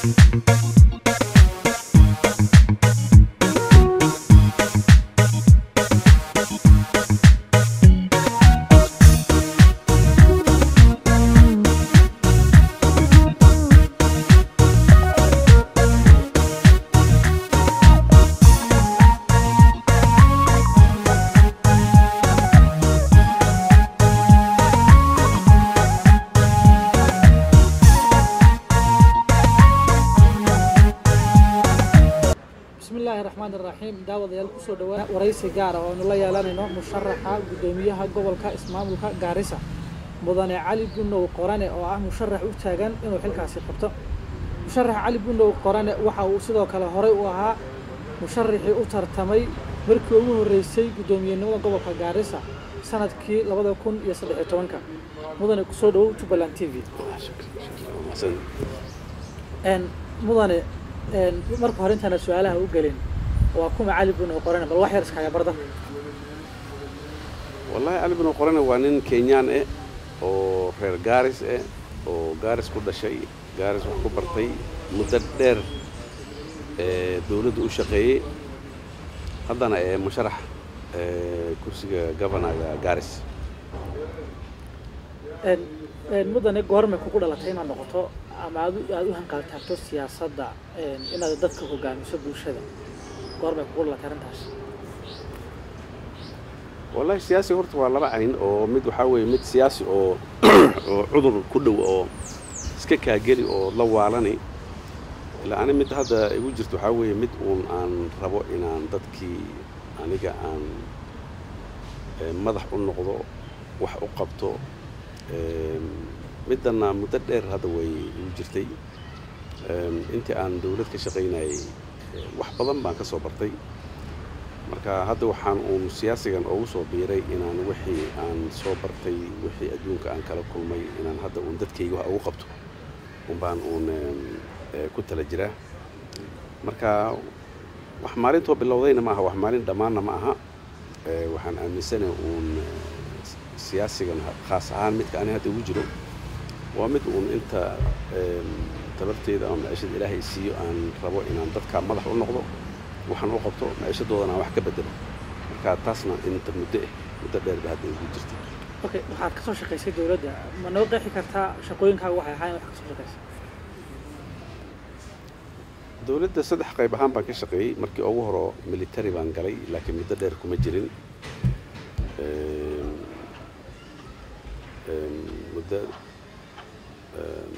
bismillaahi raxmaan iraxiim daawadayaal kusoo dhawaa waraysi gaara oo aynu la yeelanayno musharaxa guddoomiyaha gobolka ismaamulka gaarisa mudane cali bunow qorane oo ah musharax u taagan inuu xilkaasi qabto musharax cali bunow qorane waxa uu sidoo kale horey u ahaa musharaxii u tartamay markii ugu horreysay guddoomiyenimada gobolka gaarisa sanadkii labada kun iyo saddex iyo tobanka mudane kusoo dhawow jubbaland t v n mudane marka hore intaana su-aalaha u gelin waa kuma cali bunow qorane bal wax yar iskaga barda wallaahi cali bin qorane waa nin kenyaan eh oo reer gaaris eh oo gaaris ku dhashay gaaris wax ku bartay muddo dheer ee dowladda u shaqeeyey haddana ee musharax ee kursiga governaga gaaris mudane goormay kugu dhalatay inaad noqoto ama aad u- aad u hanqaltaagto siyaasadda inaad dadka hogaamiso bulshada goormay kugu dhalatay arrintaas wallaahi siyaasi horta waa laba cayn oo mid waxaa weeye mid siyaasi oo oo cudur ku dhow oo iska kaageli oo la waalani ilaa ani mid hadda igu jirto waxaa weeye mid uun aan rabo inaan dadkii aniga aan eh, madax u noqdo wax u qabto Em, middanna muddo dheer hadda way igu jirtay Em, intii aan dowlad ka shaqaynayay eh, wax badan baan ka soo bartay marka hadda waxaan uun siyaasigan ugu soo biiray inaan wixii aan soo bartay wixii adduunka aan kala kulmay inaan hadda uun dadkayga wax ugu qabto unbaan uun em, eh, ku tala jiraa marka wax maalintoo bilowdayna ma aha wax maalin dhammaanna ma aha Eh, waxaan aaminsanahay uun eh, siyaasigan ha- khaas ahaan midka ani hadda ugu jiro waa mid uun inta em, tabarteeda ama maciishada ilaahay siiyo aan rabo inaan dadka madax u noqdo waxaan u qabto maciishadoodana aan wax ka bedelo marka taasna inta muddo eh muddo dheer ba hadda igu jirtay okay waxaad ka soo shaqaysay dowladda ma noo qeexi kartaa shaqooyinkaaga waxay ahaayeen wax ka soo shaqaysay dowladda saddex qayb ahaan baan ka shaqeeyey markii ugu horo military baan galay laakiin muddo dheer kuma jirin Em, em, muddo em,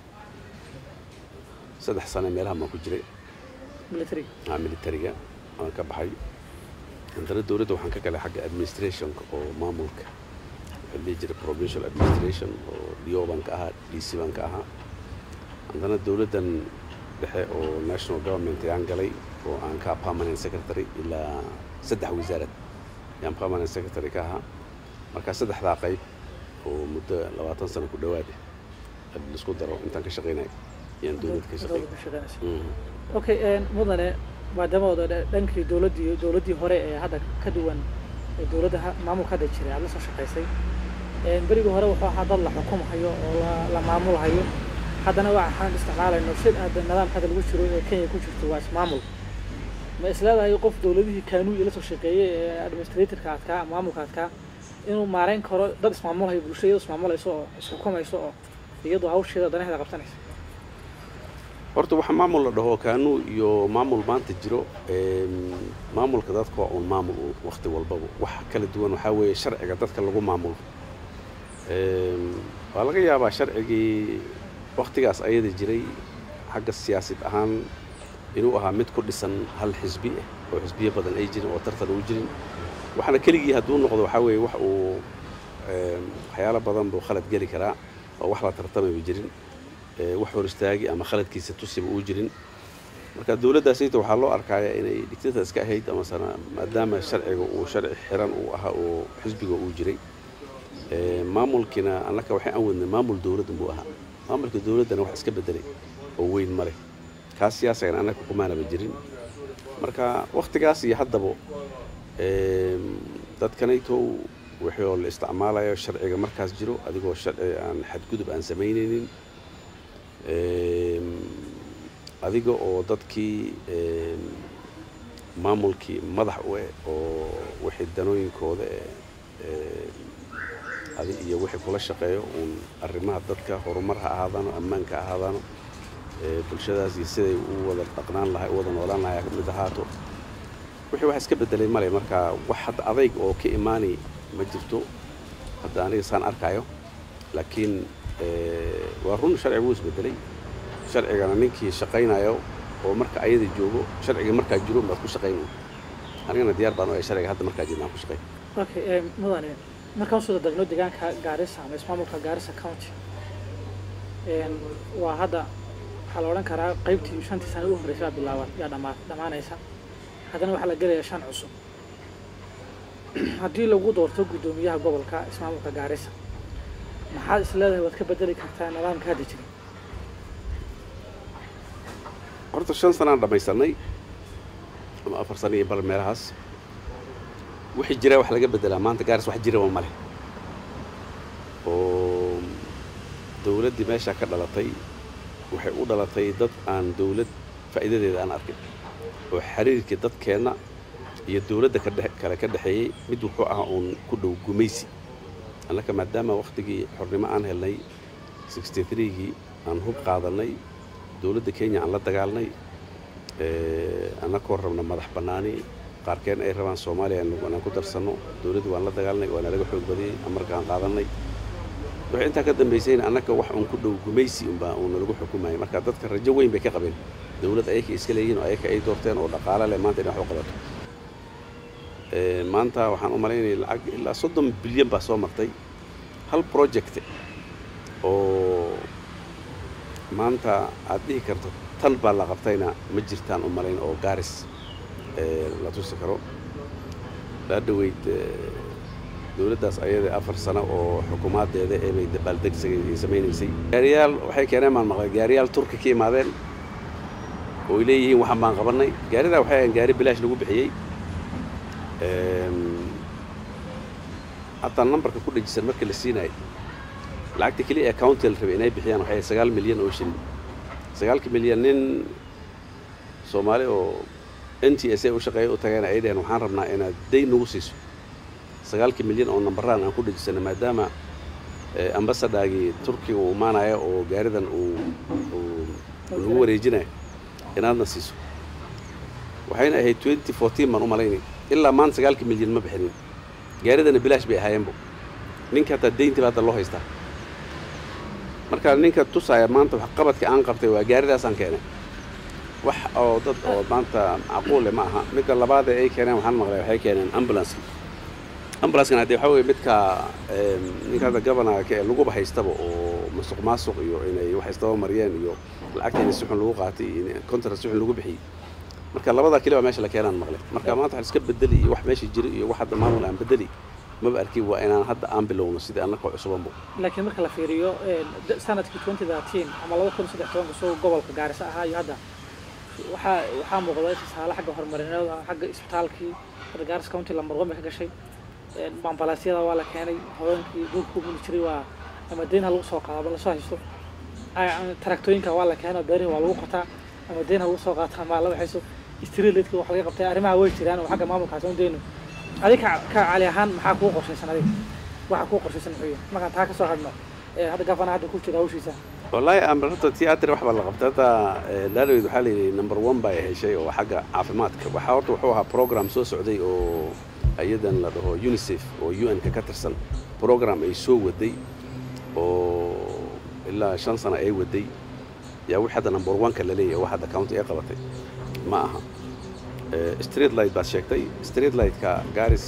saddex sane meelaha baan ku jiray military ah, militariga aan ka baxay haddana dowladda waxaan ka galay xagga administrationka oo maamulka waxaa la dhihi jiray provincial administration oo dio baan ka ahaa d c baan ka ahaa haddana dowladdan dhexe oo national government ayaan galay oo aan ka permanent secretary ilaa saddex wasaarad ayaan permanent secretary ka ahaa marka saddexdaa qayb oo muddo labaatan sano ku dhowaad ah laisku daro intaan ka shaqaynay ayaan dowladda ka shaqeeyay Dowladda ka shaqaynaysa Mhm. okay mudane maadaama ood dhankii dowladdii dowladdii hore ee hadda ka duwan ee dowladda ha- maamulka hadda jiray aad la soo shaqaysay berigii hore wuxuu ahaa dad la xukumahayo oo la- la maamulhayo haddana waxaan isticmaalayno si hadda nidaamka hadda lagu jiro ee kenya ku jirto waa ismaamul ma isleedahay qof dowladihii kaanuu la soo shaqeeyey ee administratorka adkaa ama maamulka adkaa inuu maareyn karo dad ismaamulhayo bulshada iyadoo ismaamulayso oo isxukumayso oo iyadoo hawsheeda danaheeda qabsanaysa horta waxa maamul la dhaho kaanuu iyo maamul maanta jiro em, maamulka dadka waa uun maamul uun waqti walbaba wax kala duwan waxaa weeye sharciga dadka lagu maamulo Em, waa laga yaabaa sharcigii waqtigaas ayada jiray xagga siyaasid ahaan inuu ahaa mid ku dhisan hal xisbi ah oo xisbiyo badan ay jirin oo tartan uu jirin waxaana keligii hadduu noqdo waxaa weeye wax uu em, waxyaalo badan buu khalad geli karaa oo wax la tartamayba jirin ee, wax hor istaagi ama khaladkiisa tusiba uu jirin marka dowladdaasayta waxaa loo arkaaya inay digtata iska ahayd ama sana maadaama sharciga uu sharci xiran uu ahaa oo xisbiga uu jiray ee, maamulkiina annaka waxay aan wadnay maamul dowladda buu ahaa maamulka dowladdana wax iska bedelay oo weyn ma leh kaas siyaasagan annaka kumaanaba jirin marka wakhtigaas iyo haddaba em, dadkanaytow wixii oo la isticmaalayo sharciga markaas jiro adigoo sharci aan xadgudub aan samaynaynin Em, adiga oo dadkii maamulkii madax u eh oo wixii danooyinkooda eh adi iyo wixii kula shaqeeyo uun arrimaha dadka horumar ha ahaadaano ammaanka ha ahaadaano bulshadaas iyo siday u wada dhaqnaan lahay u wada noolaan lahay mid ahaato wixii wax iska bedelay male marka wax hadda adayg oo ka imaanay ma jirto hadda aniga saan arkaayo laakiin waa run sharciga wuu isbedelay sharcigana ninkii shaqaynayo oo marka ayada joogo sharciga markaa jiro baad ku shaqayn anigana diyaar baan u sharciga hadda markaa jirna aan ku shaqayn okay mudane markaan usoo degno deegaanka gaarisa ama ismaamulka gaarisa county waa hadda waxaa la odhan karaa qaybtii shantii sano u horreysay baa bilaaban yaa dhamaa dhammaanaysa haddana waxaa la gelayaa shan cusub haddii lagu doorto guddoomiyaha gobolka ismaamulka gaarisa maxaad is leedahay waad ka bedeli kartaa nidaamka hadda jira horta shan sanaan dhammaysanay ama afar sano iyo bal meelahaas wixii jira wax laga bedelaa maanta gaaris wax jiraba ma leh oo dawladdii meeshaa ka dhalatay waxay u dhalatay dad aan dawlad faa'iidadeeda aan arkin oo xiriirkii dadkeenna iyo dawladda kale ka dhexeeyey mid wuxuu ah uun ku dhow gumaysi annaka maadaama wakhtigii xornimo aan helnay gii aan hub qaadannay dawladda kenya aan la dagaalnay annakoo rabna madax bannaani qaarkeen ay rabaan soomaaliya inaan ku darsanno dawladdu waan la dagaalnay waana laga xoog badiyey amarkaan qaadannay waxay intaa ka dambaysayna annaka wax uun ku dhow gumaysi unbaa uuna lagu xukumayay marka dadka rajo weyn bay ka qabeen dawlad ayaka iska leeyihin oo ayaka ay doorteen oo dhaqaalo leh maanta inay wax u qabato maanta waxaan u malaynaya lacag ilaa soddon bilyan baa soo martay hal project oo maanta aad dhihi karto tan baa la qabtayna ma jirtaan u malayn oo gaaris la tusi karo laa dhaweyd dawladdaas ayada afar sano oo xukuumaaddeeda ee bay dabaaldegsigay ay samaynaysay gaariyaal waxay keeneen maan maqlay gaariyaal turki ka imaadeen oo ay leeyihiin waxaan baan qabannay gaaridaa waxay ahayn gaari bilaash lagu bixiyey hataa nambarka ku dhajisan marka la siinayo lacagta keliya ee county la rabay inay bixiyaan waxay sagaal milyan oo shilin sagaalka milyan nin soomaali oo n t s a u shaqeeya u tagayna ay dhaheen waxaan rabnaa inaad dayn nagu siiso sagaalka milyan oo nambaraan aan ku dhajisana maadaama ambasadagii turkiga uu imaanayo oo gaaridan uu lagu wareejinayo inaadna siiso waxayna ahayd twenty fourteen baan u malaynay ilaa maanta sagaalka milyan ma bixinin gaaridana bilaash bay ahaayeenbo ninka hataa dayntiba hadda loo haystaa marka ninka tusaaya maanta wax qabadka aan qabtay waa gaaridaasaan keenay wax oo dad oo maanta macquule ma aha midda labaad ee ay keeneen waxaan maqlay waxay keeneen ambulanska ambulanskan haddee waxaa weye midka ninka hadda gobanarka ee laguba haystaba oo masuq maasuq iyo inay wax istaba mariyeen iyo lacagta in si xun lagu qaatay iyo contract si xun lagu bixiyey marka labada keli waa meesha la keenaan maqlay marka maanta wax iska bedeli iyo wax meesha jira iyo wax hadda maamul aan bedeli maba arkin waa inaan hadda aan bilowno sidii annaka cusubanbo laakiin marka la fiiriyo sanadkii twenty thirteen ama laba kun saddex tobanka soo gobolka gaarisa ahaa iyo hadda waxaa waxaa muuqda tusaale xagga horumarineed xagga isbitaalkii hadda gaaris county lambar one bay ka gashay bambalaasyada waa la keenay haweenkii dhulka ku muli jiray waa ama deyn ha lagu soo qaado lasoo haysto taraktooyinka waa la keenay beerihi waa lagu qotaa ama deyn ha lagu soo qaato ama la waxayso streetlightka wax laga qabtay arrimaha way jiraan oo xagga maamulkaas aan deyno adiga ka cali ahaan maxaa kuu qorshaysan adiga waxa kuu qorshaysan muxuu yahay markaan taa ka soo hadhno hadda gafana hadda ku jira hawshiisa wallaahi horta theatre wax baa la qabtay hadda laalaweyd waxaa la yidhi number one baa heshay oo xagga caafimaadka waxaa horta wuxuu ahaa program soo socday oo ayadan la dhaho unicef oo u n-ka ka tirsan program ay soo waday oo ilaa shan sano ay waday yaa wix hadda number one-ka la leeyahay wax hadda county ay qabatay ma aha street light baad sheegtay street light-ka garis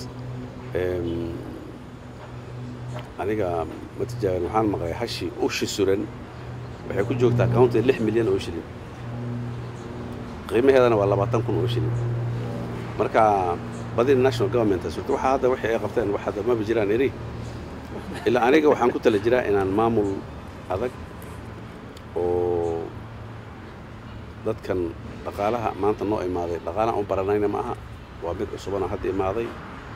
aniga ma tijaabin waxaan maqlay hashi ushi suran waxay ku joogtaa county lix milyan oo shilin qiimaheedana waa labaatan kun oo shilin marka badina national government surta waxaa hadda wixii ay qabteen wax hadda maba jiraan eri ilaa aniga waxaan ku tala jiraa inaan maamul adag oo dadkan dhaqaalaha maanta noo imaaday dhaqaalaan u baranayna ma aha waa mid cusubana hadda imaaday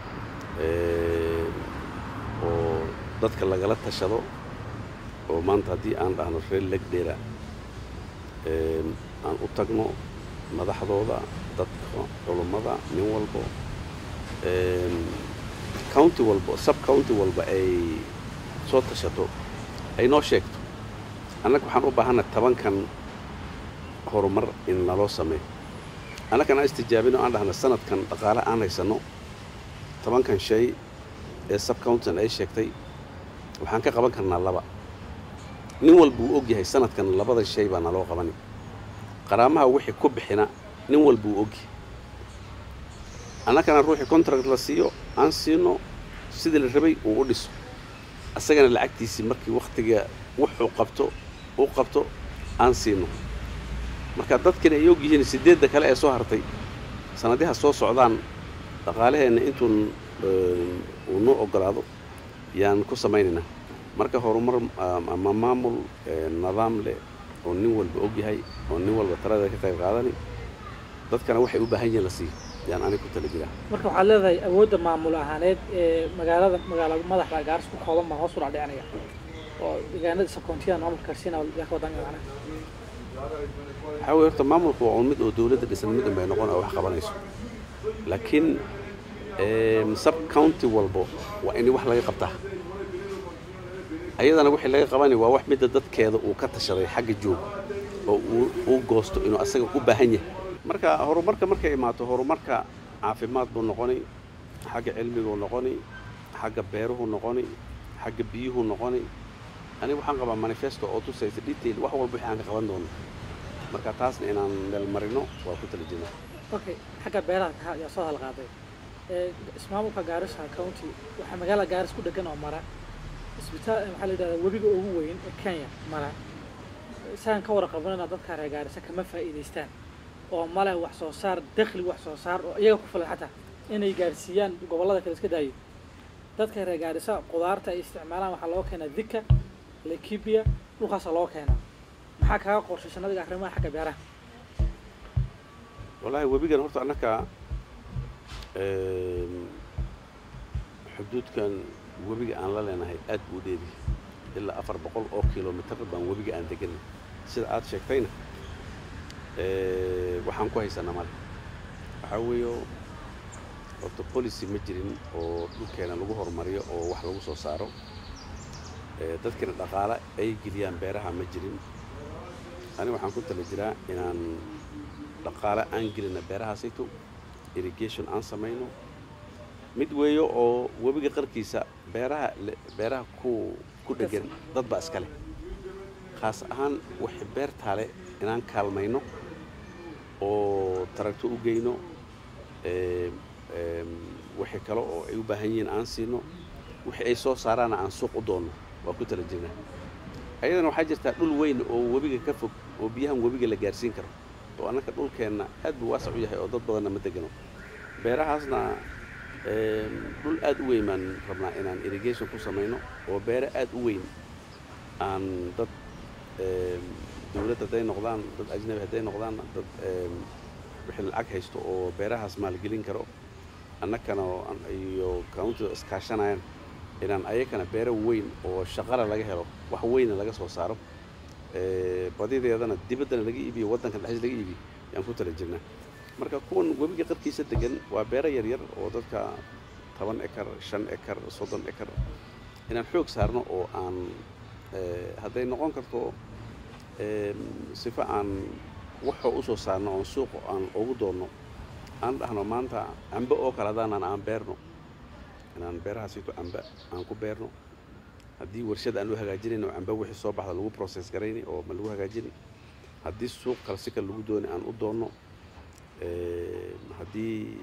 oo dadka lagala tashado oo maanta haddii aan dhahno reer legdheera aan u tagno madaxdooda dadka culummada nin walbo county walbo sub county walba ay soo tashato ay noo sheegto annaga waxaan u baahanna tobankan horumar in naloo sameeyo annagan aan istijaabino aan dhahna sanadkan dhaqaale aan haysanno tobankan shay ee sub countin ay sheegtay waxaan ka qaban karnaa laba nin walba uu og yahay sanadkan labada shay baa naloo qabani qaraamaha wixii ku bixina nin walba uu ogyahay annagana ruuxii contract la siiyo aan siino sidii la rabay uu u dhiso asagana lacagtiisii markii wakhtiga wuxuu qabto u qabto aan siino marka dadkina ay og yihiin siddeedda kale ee soo hartay sanadiha soo socdaan dhaqaalaheenna intuun uu noo oggolaado yaan ku samaynaynaa marka horumar ama maamul nidaam leh oo nin walba og yahay oo nin walba talada ka qayb qaadani dadkana waxay u baahan yihiin la siiyo yaan aniga ku tala jiraa marka waxaad leedahay awoodda maamul ahaaneed ee magaalada magaala madaxda gaaris ku kooban baa hoos u dhacdhicanaya oo deegaanada sabkoontiyada maamulka karsiina yaa ka wadan macnaha waxaa weye horta maamulku waa un mid oo dawladda dhisan mid un bay noqon oo wax qabanayso laakiin sub county walbo waa in wax laga qabtaa ayadana wixii laga qabani waa wax midda dadkeeda uu ka tashaday xagga jooga oo uu goosto inuu asaga u baahan yahay marka horumarka markay imaato horumarka caafimaad buu noqoni xagga cilmiguu noqoni xagga beeruhu noqoni xagga biyuhu noqoni aniga waxaan qabaa manifesto oo tusaysa detail wax walba wixii aan ka qaban doono marka taasna inaan meel marino waa ku tala jirnaa okay xagga beeraha yaa soo halqaaday ismaamulka gaarisa county waxaa magaalada gaaris ku dhegan oo mara isbitaal waxaa la yidhahdaa webiga ugu weyn ee kenya mara saan ka warqabanana dadka reer gaarisa kama faa'iidaystaan oo male wax soo saar dakhli wax soo saar oo iyaga ku filan xataa inay gaarsiiyaan gobollada kale iska daayo dadka reer gaarisa qudaarta ay isticmaalaan waxaa loo keenaa dika laikibia dhulkaasa loo keenaa maxaa kaga qorshaysan adiga arrimaha xagga beeraha wallaahi webigan horta annaka xuduudkan webiga aan la leenahay aad buu dheeri ilaa afar boqol oo kilomitar baan webiga aan deganay sida aad sheegtayna waxaan ku haysanaa male waxaa weeyo horta policy ma jirin oo dhulkeena lagu horumariyo oo wax lagu soo saaro dadkina dhaqaale ay geliyaan beeraha ma jirin aniga waxaan ku tala jiraa inaan dhaqaale aan gelina beerahaasayto irrigation aan samayno mid weeyo oo webiga qarkiisa beeraha beeraha ku ku dhegan dad baa iska leh khaas ahaan waxay beertaale inaan kaalmayno oo taragto u geyno wixii kale oo ay u baahan yihiin aan siino wixii ay soo saaraana aan suuq u doonno waa ku tala jirnaa ayadana waxaa jirtaa dhul weyn oo webiga ka fog oo biyahan webiga la gaarsiin karo oo annaka dhulkeenna aad buu waasac u yahay oo dad badanna ma degano beerahaasna dhul aad u weyn baan rabnaa inaan irrigation ku samayno oo beere aad u weyn aan dad dawladd hadday noqdaan dad ajnabi hadday noqdaan dad wixii lacag haysto oo beerahaas maalgelin karo annakana iyo countida iskaashanayaan inaan ayakana beero weyn oo shaqala laga helo wax weyna laga soo saaro badideedana dibaddana laga iibiyo waddanka dhexdiis laga iibiyo yaan ku tala jirnaa marka kuwan webiga qarkiisa degan waa beero yaryar oo dadka toban ekar shan ekar soddon ekar inaan xoog saarno oo aan hadday noqon karto sifa aan waxoo u soo saarno oon suuqa aan ugu doonno aan dhahno maanta cambe oo kale hadaanan aan beerno inaan beerahaasito cambe aan ku beerno haddii warshad aan u hagaajinayno cambe wixii soo baxda lagu process garayni oo ma lagu hagaajini haddii suuq kale si kale lagu dooni aan u doonno haddii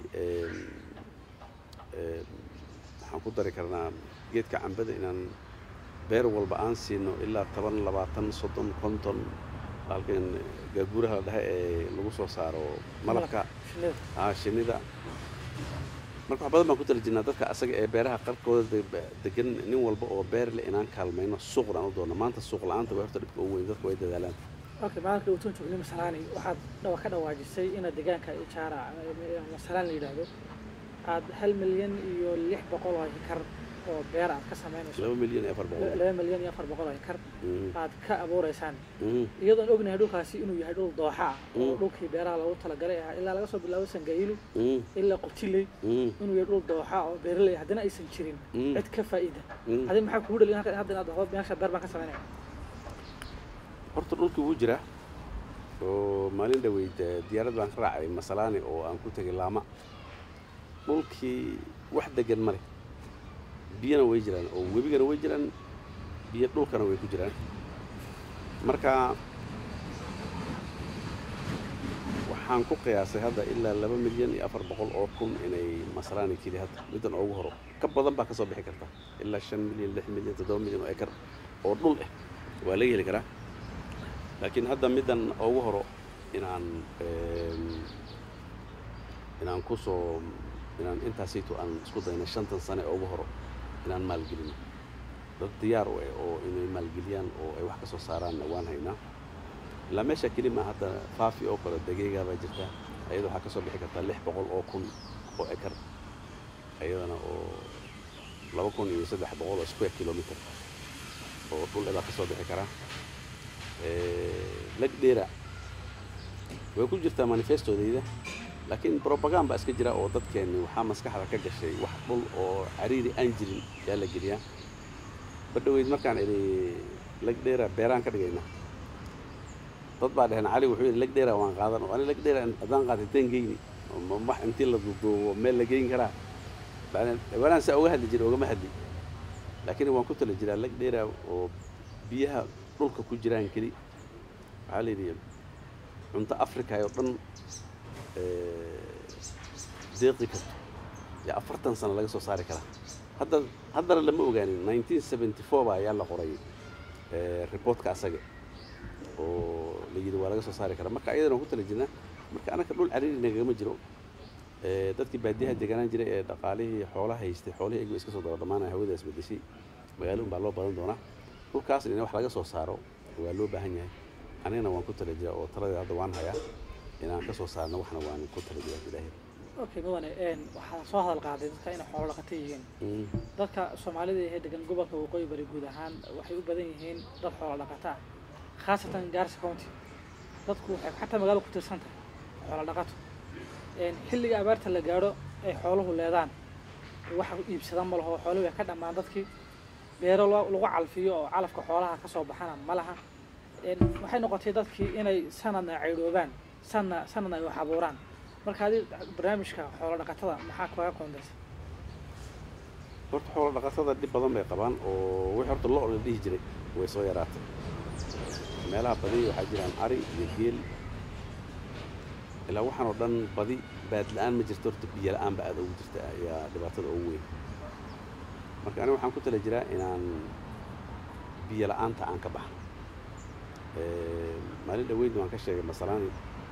waxaan ku dari karnaa geedka cambada inaan beer walba aan siino ilaa toban labaatan soddon konton halkan gaaguraha la dhaha ee lagu soo saaro malabka aa shinnida marka wax badan baan ku tala jirnaa dadka asaga ee beeraha qarkooda degan nin walba oo beer leh inaan kaalmayno suuqna aan u doonno maanta suuq la-aanta waa horta dhibka ugu weyn dadku way dadaalaan okay maalinka uu tunjugni masalaani waxaad dhawa ka dhawaajisay inaad deegaanka ijaara masalaan la yidhaahdo aad hal milyan iyo lix boqol oo hekar oo beer aad ka samaynayso laba milyan iyo afar boqol laba milyan iyo afar boqol oo ekar Mm, aad ka abuureysaan mm, iyadoon ognahay dhulkaasi inuu yahay dhul dooxa ah oo Mm. dhulkii beeraha loogu talagalay ahaa ilaa laga soo bilaabo sangailu mm, ilaa qutiley mm, inuu yahay dhul dooxa oo beeraley haddana aysan jirin Mm. cid ka faa'iida mm. adi maxaa kugu dhalin halkan hadda inaad dhahdo meesha beer baan ka samaynaya horta dhulkii wuu jiraa oo maalin dhaweyd eh, diyaarad baan ka raacay masalaani oo aan ku tegay laama dhulkii wax degan ma leh biyana way jiraan oo webigana way jiraan biyo dhulkana way ku jiraan marka waxaan ku qiyaasay hadda ilaa laba milyan iyo afar boqol oo kun inay masalaani keli hadda middan ugu horo ka badan baa ka soo bixi karta ilaa shan milyan lix milyan toddoba milyan oo ekar oo dhul ah waa laga heli karaa laakiin hadda middan ugu horo inaan em, inaan ku soo inaan intaasayto aan isku dayna shantan sane ugu horo inaan maalgelino dad diyaar u ah oo inay maalgeliyaan oo ay wax ka soo saaraanna waan haynaa ilaa meesha keli ma hadda faafi oo kale dageegaa baa jirta ayada waxaa ka soo bixi kartaa lix boqol oo kun oo ekar ayadana oo laba kun iyo saddex boqol oo square kilometer oo dhul baa ka soo bixi karaa lagdheera way ku jirtaa manifestodayda laakiin propaganda baa iska jira oo dadkeenni waxaa maskaxda ka gashay wax dhul oo cariiri aan jirin yaa la geliyaa badhaweyd markaan idhi lagdheera beeraan ka dhigayna dad baa dheheen cali wuxuu yidhi lagdheera waan qaadan oo ani lagdheera haddaan qaatay teen geyni oo ma- wax intii la duuduubo meel la geyn karaa bacdeen dhawaanaan saa uga hadli jiray ogama hadli laakiin waan ku tala jiraa lagdheera oo biyaha dhulka ku jiraan keli waxaa la yidhi cunto africa oo dhan eh, deeqi karto yaa afartan sano laga soo saari karaa hadda haddana lama ogaanin 1974 baa ayaa la qoray eh, reportka asaga oo la yidhi waa laga soo saari karaa marka ayadana waan ku tala jirnaa marka anaka dhul cariiri nagagama jiro Eh, dadkii baadiyaha deganaan jiray ee dhaqaalihii xoolaha haystay xoolihii ayagu iska soo daba dhammaanaya hawada isbedeshay magaalo un baa loo badan doonaa dhulkaasna in wax laga soo saaro waa loo baahan yahay anigana waan ku tala jiraa oo taladeeda hadda waan hayaa inaan ka soo saarno waxna waan ku tala jiraa ilaahay okay mudane een waxaa soo hadal qaaday dadka inay xoolo dhaqato yihiin Mm, dadka soomaalida ee degan gobolka waqooyi bari guud ahaan waxay u badan yihiin dad xoolo dhaqata ah khaasatan gaarsa county dadku waxay xataa magaalo ku tirsan tahay xoolo dhaqato een xilliga abaarta la gaadho ay xooluhu leedaan waxa iibsadaan ma laho xooluhu way ka dhammaan dadkii beero lo- lagu calfiyo oo calafka xoolaha ka soo baxana ma laha een waxay noqotay dadkii inay sanadna caydhoobaan sanna sanadna ay wax abuuraan marka adi barnaamijka xoolo dhaqatada maxaa kaga koondaysa horta xoolo dhaqatada dhib badan bay qabaan oo wixii horta lo la dhihi jiray way soo yaraatay meelaha badi waxaa jiraan ari iyo geel ilaa waxaan oo dhan badi baad la-aan ma jirto horta biyo la-aan ba aada ugu jirta ayaa dhibaatada ugu weyn marka aniga waxaan ku tala jiraa inaan biyo la-aanta aan ka baxno Eh, maalin dhaweyd waan ka sheegay masalaani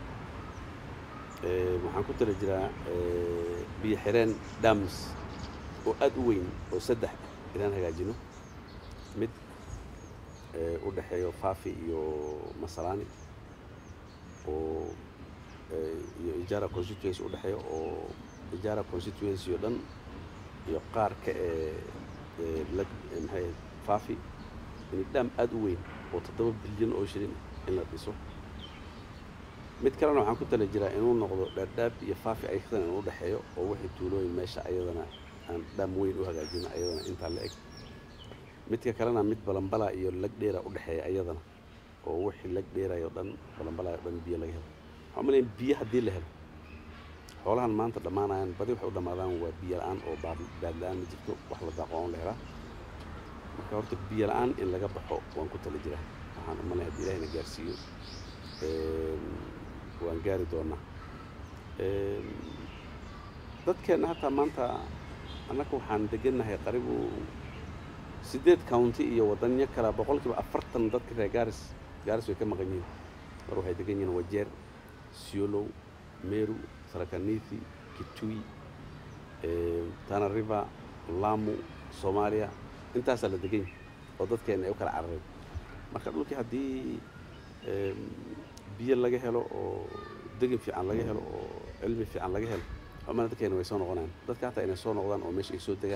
Eh, waxaan ku tala jiraa eh, biyo xireen dams oo aada u weyn oo saddex ah inaan hagaajino mid eh, u dhexeeyo faafi iyo masalaani oo eh, iyo ijaara constituency u dhexeeyo oo ijaara constituency oo dhan iyo qaar ka ee ee lag ee maxay ahayd faafi in dham aada u weyn oo toddoba bilyan oo shilin in la dhiso mid kalena waxaan ku tala jiraa inuu noqdo dhaadhaab iyo faafi ayagana inuu dhexeeyo oo wixii tuulooyin meesha ayadana aan dham weyn u hagaajino ayadana intaa la eg midka kalena mid balambala iyo lag dheera u dhexeeya ayadana oo wixii lag dheerayo dhan balambala oo dhan biyo laga helo waxaan umaleyn biyo haddii la helo xoolahan maanta dhammaanayaan badi waxay u dhammaadaan waa biyo la-aan oo baad baad la-aan ma jirto wax la daaqo oon la helaa marka horta biyo la-aan in laga baxo waan ku tala jiraa waxaan umalay haddii ilahina gaarsiiyo Een, waan gaari doonaa Een, dadkeenna hataa maanta annaga waxaan degannahay qaribu siddeed county iyo waddanyo kala boqolkiiba afartan dadka reer gaaris gaaris way ka maqan yihiin mar waxay degan yihiin wajeer siolow meru sarakanithi kitui eh, tana river lamu soomaaliya intaasaa la degan yahay oo dadkeena ay u kala carareen marka dhulkii haddii em, biyo laga helo oo degin fiican laga helo oo cilmi fiican laga helo xumana dadkeena way soo noqonayaan dadka hataa inay soo noqdaan oo meesha ay soo degaan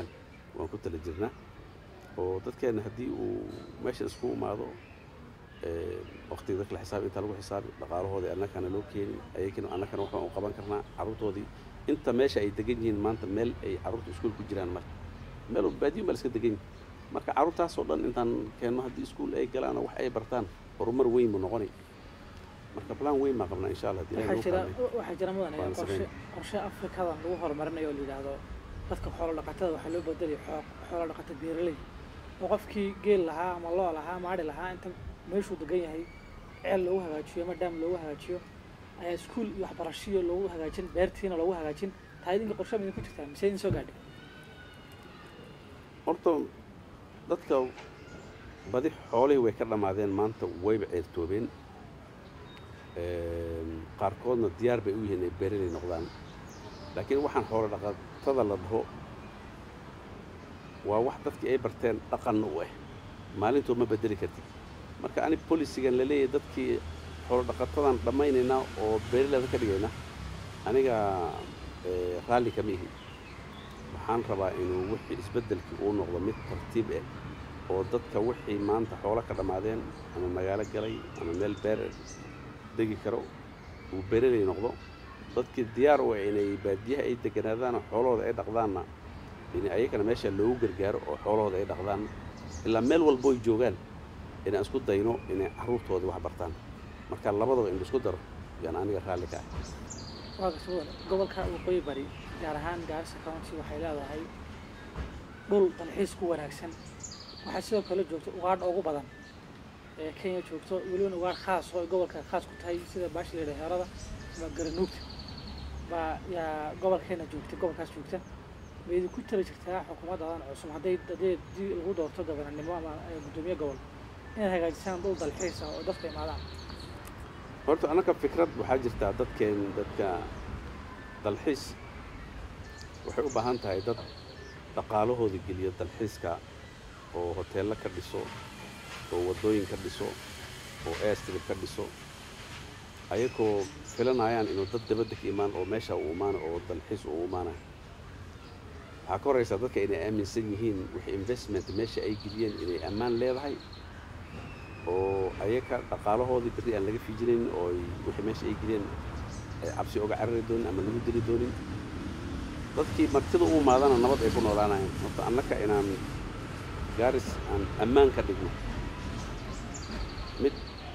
waan ku tala jirnaa oo dadkeenna haddii uu meeshan isku imaado waqtiga dadka la xisaabi inta lagu xisaabi dhaqaalahoodii annakana loo keeni ayagina annakana waxbaan u qaban karnaa carruurtoodii inta meesha ay degan yihiin maanta meel ay carruurta iskuul ku jiraan marka meel baadiyin baa la iska degan yihin marka carruurtaasoo dhan intaan keenno haddii iskuul ay galaan oo wax ay bartaan horumar weyn buu noqonay marka plan weyn baan qabnaa insha allah waxaa jira waxaa jira mudane qorshe qorshe afrikadan lagu horumarinayo oo la yidhaahdo dadka xoolo dhaqatada waxaa loo bedelay xoolo dhaqata beeraley oo qofkii geel lahaa ama loo lahaa maadhi lahaa inta meeshuu degan yahay ceel loogu hagaajiyo ama dhaam loogu hagaajiyo ayaa iskuul iyo waxbarashiyo loogu hagaajin beertiina loogu hagaajin taa idinka qorshe ma idinku jirtaa mise idin soo gaadhay horta dadka badi xoolihii way ka dhammaadeen maanta wayba ceertoobeen qaarkoodna diyaar bay u yihiin inay beeraley noqdaan laakiin waxaan xoolo dhaqatada la dhaho waa wax dadkii ay barteen dhaqanna u ah maalintood ma bedeli kartid marka ani bolisigan la leeyahay dadkii xoolo dhaqatadan dhammaynaynaa oo beeraleyda ka dhigayna aniga raalli kama ihi waxaan rabaa inuu wixii isbeddelkii uu noqdo mid tartiib ah oo dadka wixii maanta xoolo ka dhammaadeen ama magaalo galay ama meel beer degi karo uu beeraley noqdo dadkii diyaar u ah inay baadiyaha ay deganaadaan xoolahooda ay dhaqdaanna in ayagana meesha loogu gargaaro oo xoolahooda ay dhaqdaan ilaa meel walbo ay joogaan inaan isku dayno inay carruurtoodii wax bartaan marka labadaba in laisku daro yaan aniga raalli ka ah waa kasoo gobolka waqooyi bari gaar ahaan gaarisa county waxay leedahay dhul dalxiis ku wanaagsan waxaa sidoo kale joogto ugaadha ugu badan ee kenya joogto welibana ugaadh khaas oo ay gobolka khaas ku tahay sida baashi la yidhaha heerada ama garanuugta baa yaa gobolkeena joogta gobolkaas joogta ma idinku tala jirtaa xukuumaddadan cusub hadday hadday dii lagu doorto gobananimo ama guddoomiye gobol inaad hagaajisaan dhul dalxiis ah oo dadka imaadaan horta annaka fikrad waxaa jirtaa dadkeen dadka dalxiis waxay u baahan tahay dad dhaqaalahooda geliyo dalxiiska oo hoteello ka dhiso oo waddooyin ka dhiso oo airstrip ka dhiso ayagoo filanayaan inuu dad dabadda ka imaan oo meesha uu imaana oo dalxiis uu imaanayo waxaa ka horraysaa dadka inay aaminsan yihiin wixii investment meesha ay geliyeen inay ammaan leedahay oo ayaga dhaqaalahoodii berri aan laga fiijinayn oo wixii meesha ay geliyeen ay cabsi oga carari doonin ama lagu dili doonin dadkii martida u imaadana nabad ay ku noolaanayaan horta annaka inaan gaaris aan ammaan ka dhigno mid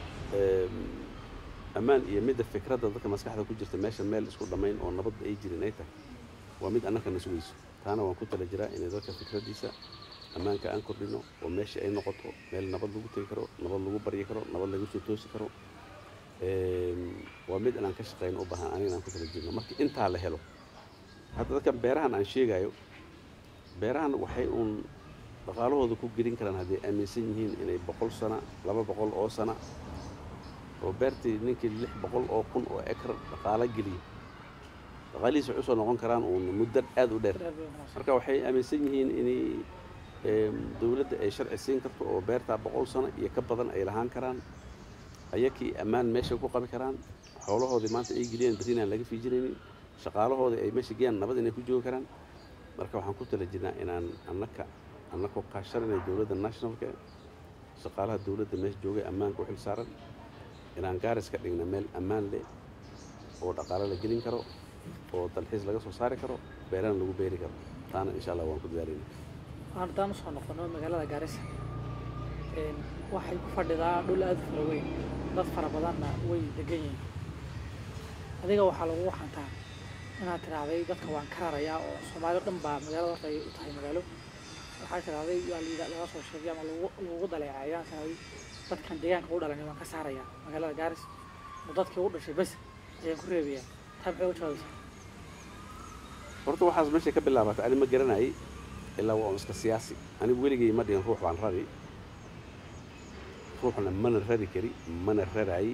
ammaan iyo midda fikradda dadka maskaxda ku jirta meesha meel isku dhammayn oo nabadba ay jirin ay tahay waa mid annaka na sugayso taana waan ku tala jiraa inay dadka fikraddiisa ammaanka aan kordhino oo meesha ay noqoto meel nabad lagu tegi karo nabad lagu baryi karo nabad lagu soo toosi karo waa mid inaan ka shaqayno u baahan aniga inaan ku tala jirno marka intaa la helo hadda dadkan beerahan aan sheegayo beerahan waxay uun dhaqaalahooda ku gelin karaan hadday aaminsan yihiin inay boqol sana laba boqol oo sana oo beertii ninkii lix boqol oo kun oo ekar dhaqaalo geliya dhaqaalihiisa waxay usoo noqon karaan uun muddo aad u dheer marka waxay aaminsan yihiin inay dowladda ay sharci siin karto oo beertaa boqol sano iyo ka badan ay lahaan karaan ayakii ammaan meesha ku qabi karaan xoolahoodii maanta ay geliyeen berrin aan laga fiijinaynin shaqaalahoodii ay meesha geeyaan nabad inay ku joogi karaan marka waxaan ku tala jirnaa inaan annaka annakoo kaashanayna dowladda nationalka shaqaalaha dowladda meesha joogay ammaanka u xil saaran inaan gaaris ka dhigna meel ammaan leh oo dhaqaalo la gelin karo oo dalxiis laga soo saari karo beerana lagu beeri karo taana insha allah waan ku dadaalayna haddaan usoo noqono magaalada gaarisa waxay ku fadhidaa dhul aada u fara weyn dad fara badanna way degan yihiin adiga waxaa lagu waxantaa inaad tiraahday dadka waan ka rarayaa oo soomaali dhan baa magaalada horta ay u tahay magaalo waxaa tiraahday waa layidha laga soo sheegay ama lagu lagu daleecay ayaan tiraahday dadkan deegaanka u dhalanay waan ka saarayaa magaalada gaaris oo dadkii u dhashay bas ayaan ku reebayaa taa maxay u jawaabaysaa horta waxaas meeshay ka bilaabatay ani ma garanayay ilaa waa un iska siyaasi anigu weligay ma dhihin ruux baan rari ruuxna mana rari kari mana raraay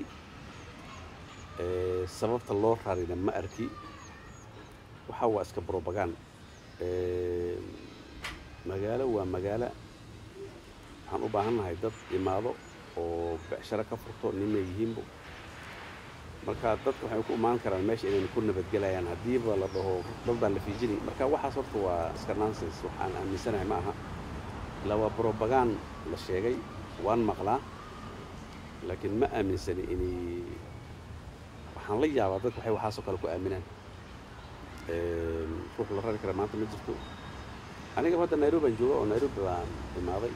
sababta loo rarina ma arki waxa waa iska brobagan magaalo waa magaalo waxaan u baahan nahay dad imaado oo becsharo ka furto ninay yihiinbo marka dadka waxay ku imaan karaan meesha inayna ku nabadgelayaan haddiiba la dhaho dad baan la fiijini marka waxaas horta waa iska nonsense waxaan aaminsanahay ma aha ilaa waa brobagan la sheegay waan maqlaa laakiin ma aaminsani inay waxaan la yaabaa dadka waxay waxaasoo kale ku aaminaan ruux la rari kara maanta ma jirto aniga hadda nairobi baan jooga oo nairobi baan imaaday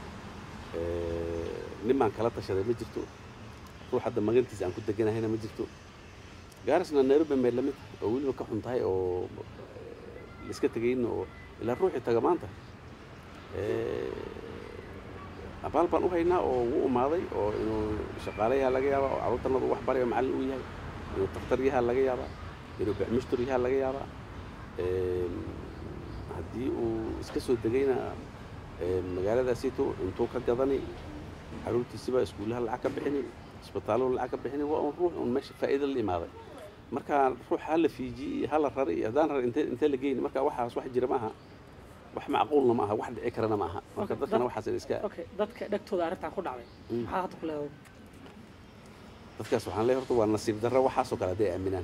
nin baan kala tashaday ma jirto ruux hadda magantiisa aan ku deganahayna ma jirto gaarisna nairobi may lamid oo weliba ka xun tahay oo laiska tegayna oo ilaa ruuxii taga maanta abaal baan u haynaa oo wuu umaaday oo inuu shaqaalayaha laga yaabaa oo carruurtanadu wax barayo macallin uu yahay inuu daktar yaha laga yaabaa inuu bacmushtur yaha laga yaabaa haddii uu iska soo degayna magaaladaasiito intuu ka gadani carruurtiisiba iskuullaha lacag ka bixini isbitaallo lacag ka bixini waa un ruux un meesha faa'iida la imaaday marka ruux ha la fiijiye ha la rari iyo haddaan rar intee intee la geyni marka waxaas wax jira ma aha wax macquulna ma aha wax dhici karana ma aha marka Okay, dadkana dad- waxaas in iska okay dadka dhegtooda arrintan ku dhacday Mm. maxaa hadda ku leedahay dadkaas waxaan leeyahay horta waa nasiib darro waxaasoo kale hadday aaminaan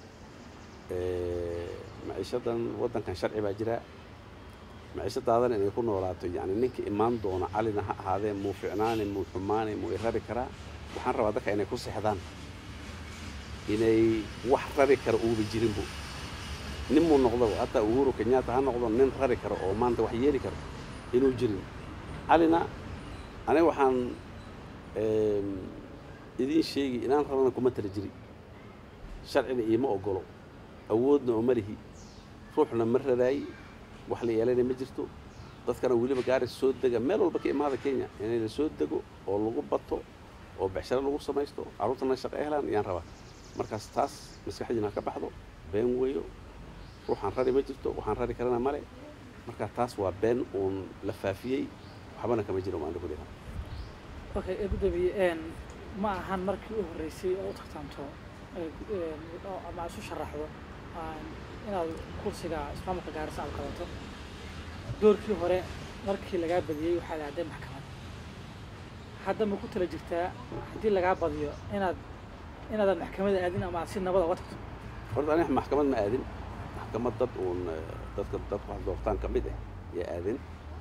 maciishadan waddankan sharci baa jira maciishadaadan inay ku noolaato yacni ninka imaan doona calina ha ahaadee muu ficnaane muu xumaane muu i rari karaa waxaan rabaa dadka inay ku sexdaan inay wax rari kara uuba jirinbu nin muu noqdo hataa uhuru kenyatta ha noqdo nin rari karo oo maanta wax yeeli karo inuu jirin calina aniga waxaan em, idiin sheegi inaan rabana kuma tala jiri sharcina iima ogolo awoodna oo ma lihi ruuxna ma radaayi wax la yeelayna ma jirto dadkana weliba gaari soo dega meel walba ka imaada kenya inay la soo dego oo lagu bato oo becsharo lagu samaysto carruurtana shaqo ay helaan ayaan rabaa markaas taas maskaxdiina ha ka baxdo been weeyo ruuxaan rari ma jirto waxaan rari karana male marka taas waa been uun la faafiyey waxbana kama jiro maanta ku dhihan okay ee gudoomiye een ma ahan markii u horreysay oo u tartanto ee gu- een, oo ama isu sharaxdo aan inaad kursiga ismaamulka gaarisa aad qabato doorkii hore markii lagaa badiyey waxaad aaday maxkamad hadda ma ku tala jirtaa haddii lagaa badiyo inaad inaadan maxkamada aadin ama aad si nabada uga tagto horta aniga maxkamad ma aadin maxkamad dad uun eh, dadka dadka wax doortaan ka mid ah yaa aadin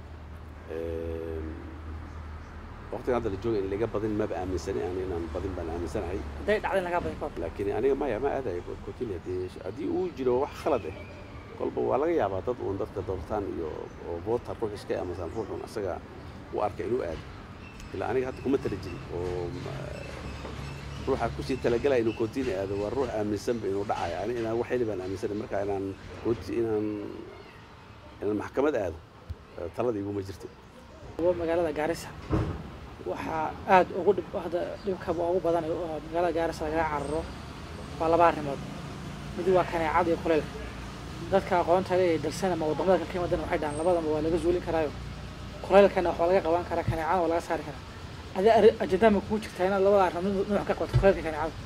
waqtigan hadda la jooga in laga badin maba aaminsani ani inaan badin baan aaminsanahay hadday dhacday in lagaa badiyo kahor laakiin aniga maya ma aadayo kotini haddii haddii uu jiro wax khalad ah kolba waa laga yaabaa dad uun dadka doortaan iyo oo voota ruux iska aaminsan ruuxun asaga u arka inuu aado ilaa aniga hadda kuma tala jirin oo ma- ruuxa kusii talagalaya inuu kotini aado waa ruux aaminsanba inuu dhacayo ani inaan wax heli baan aaminsanay marka inaan koti inaan inaan maxkamad aado eh, talada iguma jirto waa magaalada gaarisa waxaa aad ugu dhib hadda dhibkaba ugu badan oo magaalada gaarisa lagaga cararo waa laba arrimood mid waa kaneecada iyo kuleylka dadka aqoonta leh ee dalsan ama wadamada kale ka yimaadana waxay dhahaan labadaba waa laga zuulin karaayo kuleylkana waxaa laga qaban karaa kaneecada waa laga saari karaa adi ajandaa ma kugu jirtaa inaad labada arrimood nuuc ka qabato kuleylka iyo kaneecada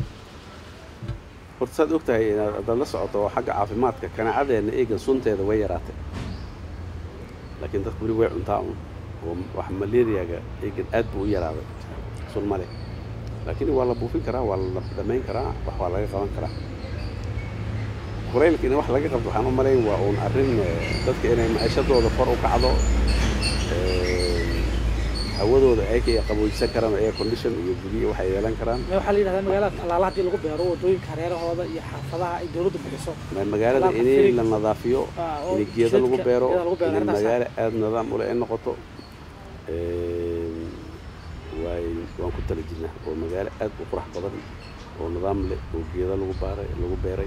horta saad og tahay inaad haddaad la socoto oo xagga caafimaadka kanacadeenna eegan sunteeda way yaraatay laakiin dadku weli way cuntaa un oo wax malaariyaga eegan aad buu u yaraaday sun ma leh laakiin waa la buufin karaa waa la dhamayn karaa wax waa laga qaban karaa kulaylka in wax laga qabto waxaan u malayn waa uun arrin eh, dadka inay maciishadooda kor u kacdo eh, hawadooda ay ka qaboojsan karaan air condition iyo guryo waxay yeelan karaan me waxaa la yidhahdaa magaalada tallaala haddii lagu beero wadooyinka hareerahooda iyo xaafadaha ay dowladdu bixiso Ma- magaalada Talaabka inay firig. la nadaafiyo Ah, oo in geedo lagu jidadka- beero geedo lagu beero, in arrintaas ah. magaalo aada nidaam ule ay noqoto Een, waay waan ku tala jirnaa oo magaalo aad u qurux badan oo nidaam leh oo geedo lagu baaray lagu beeray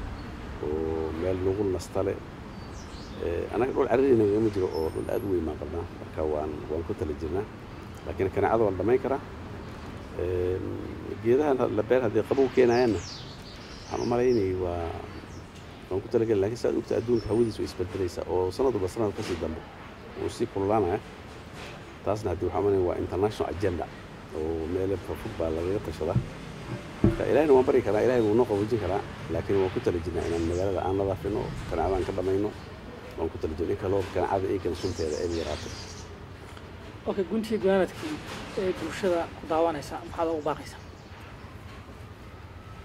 oo meel lagu nasta leh Ee, anaga dhul cariri nagama jiro oo dhul aad u weyn baan qabnaa marka waan waan ku tala jirnaa laakiin kanaacada waa la dhamayn karaa Een, geedahan la beer haddii qabow keenayaanna waxaan u malaynayay waa waan ku talagelin laakiin saad ogta adduunka hawadiisu way isbedelaysaa oo sanadba sanad kasii dambe uu sii kululaanaya taasna haddii waxaa malaynaya waa international agenda oo meele fog baa lagaga tashadaa marka ilahina waan bari karaa ilahay wuu noo qaboojin karaa laakiin waan ku tala jirnaa inaan magaalada aan nadaafino kanaacadaan ka dhamayno waan ku tala jirna in kaloo kanaacada eegan sunteeda ay yaraato okay guntii gunaanadkii ee bulshada ku daawanaysa maxaad ugu baaqaysaa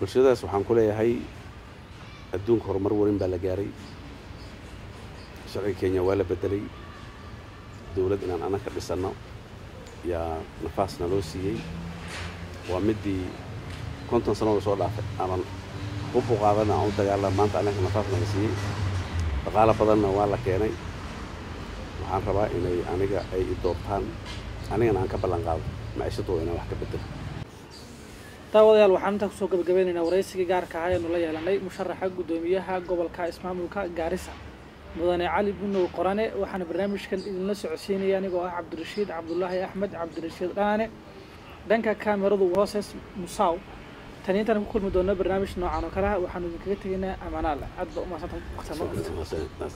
bulshadaas waxaan ku leeyahay adduunka horumar weyn baa la gaaray sharciga kenya waa la bedelay dowlad inaan anag ka dhisanno yaa nafaasna loo siiyey waa midii konton sannadood soo dhaafay aman hub u qaadana aan u dagaalama maanta annaga nafaas naga siiyey dhaqaalo badanna waa la keenay waxaan rabaa inay aniga ay i doortaan anigana aan ka ballan qaado maciishadooda inaan wax ka bedelo daawadayaal waxaan intaa kusoo gabagabeynaynaa waraysigii gaarka ahaa eenu la yeelanay musharaxa guddoomiyaha gobolka ismaamulka gaarisa mudane cali bunow qorane waxaana barnaamijkan idinla socodsiinaya anigoo ah cabdirashiid cabdulaahi axmed cabdirashiid dhaane dhanka kaameradu hooses musaw tani intaan ku kulmi doonno barnaamij noocan oo kale ah waxaanu idinkaga tegaynaa amaanaale aad ba u mahadsantahay waqti